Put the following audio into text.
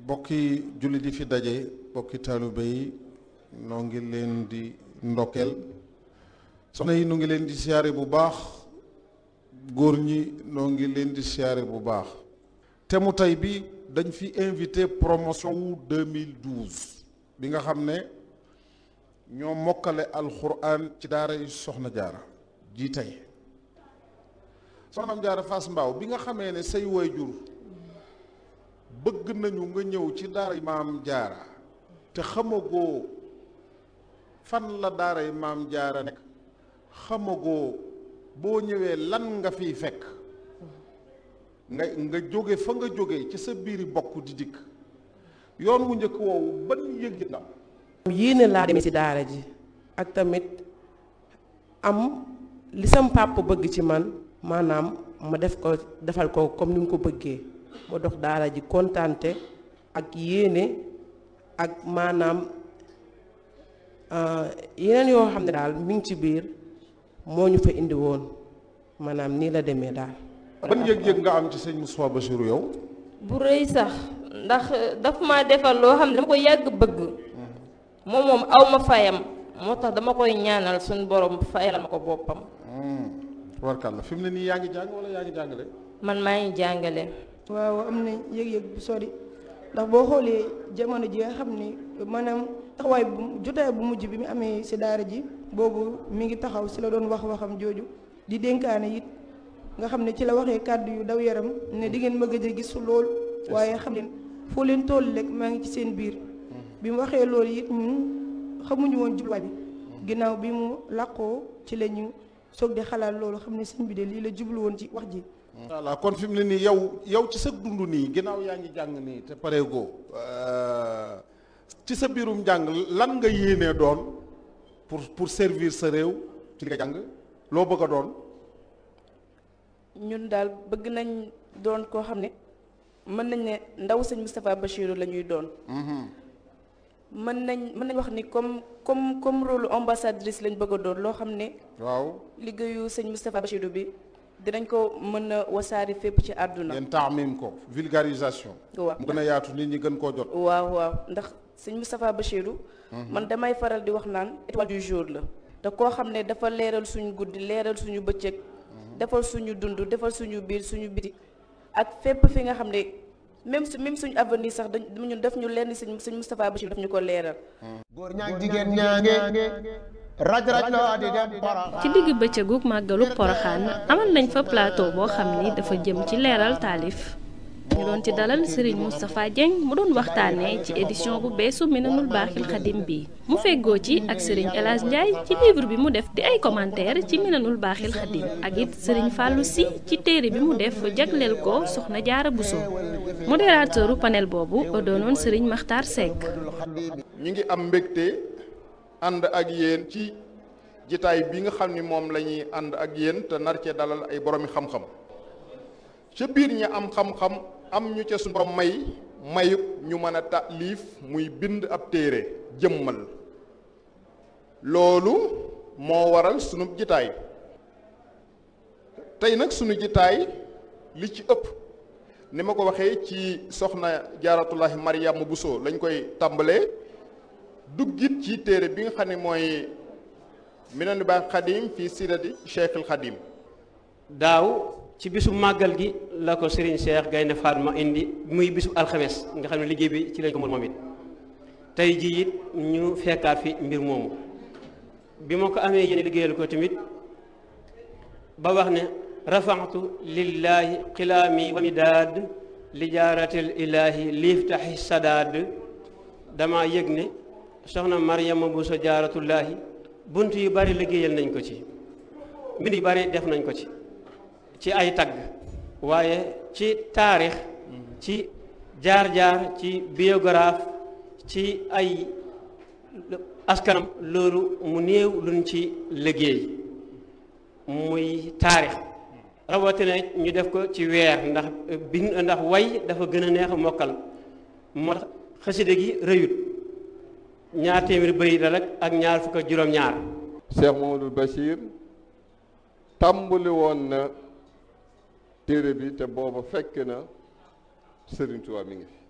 bokki jullit yi fi daje bokki taalibe yi noo ngi leen di ndokkeel soxna yi noo ngi leen di siyaare bu baax góor ñi noo ngi leen di siyaare bu baax te mu tey bi dañ fi invité promotion wu 2012 bi nga xam ne ñoo mokkale alxuraan ci daara yi soxna jaara ji tey soxnaam jaara Fass Mbaaw bi nga xamee ne say waajur bëgg nañu nga ñëw ci daara maam jaara te xamagoo fan la daara maam jaara nekk xamagoo boo ñëwee lan nga fiy fekk nga nga jóge fa nga jóge ci sa biiri bokk di dikk yoon wu njëkk woowu ban yëg ndam yéene laa demee ci daara ji ak tamit am li sam pàpp bëgg ci man maanaam ma def ko defal ko comme ni mu ko bëggee ma dox daara ji kontante ak yéene ak maanaam yeneen yoo xam ne daal mi ngi ci biir moo ñu fa indi woon maanaam nii la demee daal. ban yëg-yëg nga am ci sëñ Moustapha Bassirou yow. bu rëy sax ndax daf ma defal loo xam ne dama ko yàgg bëgg moom moom aw ma fayam moo tax dama koy ñaanal suñu borom fayal ma ko boppam. warkal la fi mu ne nii yaa ngi jàng wala yaa ngi jàngale. man maa ngi jàngale. waaw am na yëg-yëg bu sori ndax boo xoolee jamono ji nga xam ni maanaam taxawaay bu jotaay bu mujj bi mu amee si daara ji boobu mi ngi taxaw si la doon wax waxam jooju di dénkaane it nga xam ne ci la waxee kàddu yu daw yaram ne di ngeen ma gëj a gis lool waaye xam leen foo leen toll rek maa ngi ci seen biir bi mu waxee loolu it ñun xamuñu woon jubluwaay bi ginnaaw bi mu làqoo ci la ñu soog di xalaat loolu xam ne sëñ bi de lii la jublu woon ci wax ji voilà kon fi mu ne nii yow yow ci sa dund nii ginnaaw yaa ngi jàng nii te pareegoo ci sa biirum jàng lan nga yéenee doon pour pour servir sa réew ci li nga jàng loo bëgg a doon. ñun daal bëgg nañ doon koo xam ne mën nañ ne ndaw sëñ Moustapha Bassirou la ñuy doon. mën nañ mën nañ wax ni comme comme comme rôle ambassadrice lañ bëgg a doon loo xam ne. waaw liggéeyu sëñ Moustapha Bassirou bi. dinañ ko mën a wasaari fépp ci àdduna. ngeen taamim ko vulgarisation. waaw mu gën a yaatu nit ñi gën koo jot. waaw waaw ndax sëñ Moustapha Bassirou. man damay faral di wax naan étoile du jour la. te koo xam ne dafa leeral suñu guddi leeral suñu bëccëg. defal suñu dund defal suñu biir suñu biti. ak fépp fi nga xam ne même su même suñu avenir sax dañ ñun def ñu lenn sëñ sëñ Moustapha Bassirou daf ñu ko leeral. góor ñaag jigéen ñaange. raj raj loo di dem ci digg bëccëgu màggalu poroxaan amal nañ fa plateau boo xam ni dafa jëm ci leeral taalif ñu doon ci dalal Serigne Moustapha Dieng mu doon waxtaanee ci édition bu beesu Minanul Baaxil Xadim bi mu feggoo ci ak Serigne El Hadj Ndiaye ci livre bi mu def di ay commentaire ci Minanul Baaxil Xadim ak it Serigne Fallou Sy ci téere bi mu def jagleel ko Soxna Jaara Bousso modérateuru panel boobu doonoon Serigne Makhtar Seck. ñu ngi am mbégte. ànd ak yéen ci jitaay bi nga xam ni moom la ñuy ànd ak yéen te nar cee dalal ay boroomi xam-xam ca biir ñi am xam-xam am ñu ca suñu borom may mayub ñu mën a taalif muy bind ab téere jëmmal loolu moo waral sunu jitaay tey nag sunu jitaay li ci ëpp ni ma ko waxee ci soxna jaaratullahi Mariama Bousso lañ koy tàmbalee duggit ci téere bi nga xam ne mooy Minanul Baaxil Xadim fii sirati Cheikhul Xadim daaw ci bisu màggal gi la ko Serigne Cheikh Gaynde Fatma indi muy bisu alxames nga xam ne liggéey bi ci lañ ko moom it tey jii it ñu fekkaat fi mbir moomu bi ma ko amee yéen liggéeyal ko tamit ba wax ne rafaxtu lillahi xilaami wa midaad li jaaratil ilaahi liiftaxi sadaad dama yëg ne soxna Mariama Bousso jaaratullaahi bunt yu bari liggéeyal nañ ko ci mbind yu bari def nañ ko ci ci ay tagg waaye ci taarix ci jaar-jaar ci biographe ci ay askanam loolu mu néew luñ ci liggéey muy taarix rawatina ñu def ko ci weer ndax bind ndax way dafa gën a neex a mokkal moo tax xaside gi rëyut ñaar téeméer bëri la rek ak ñaar fukk ak juróom-ñaar. Cheikh Mamadou Bachir tàmbali woon na téere bi te booba fekk na Serigne Touba mi ngi fi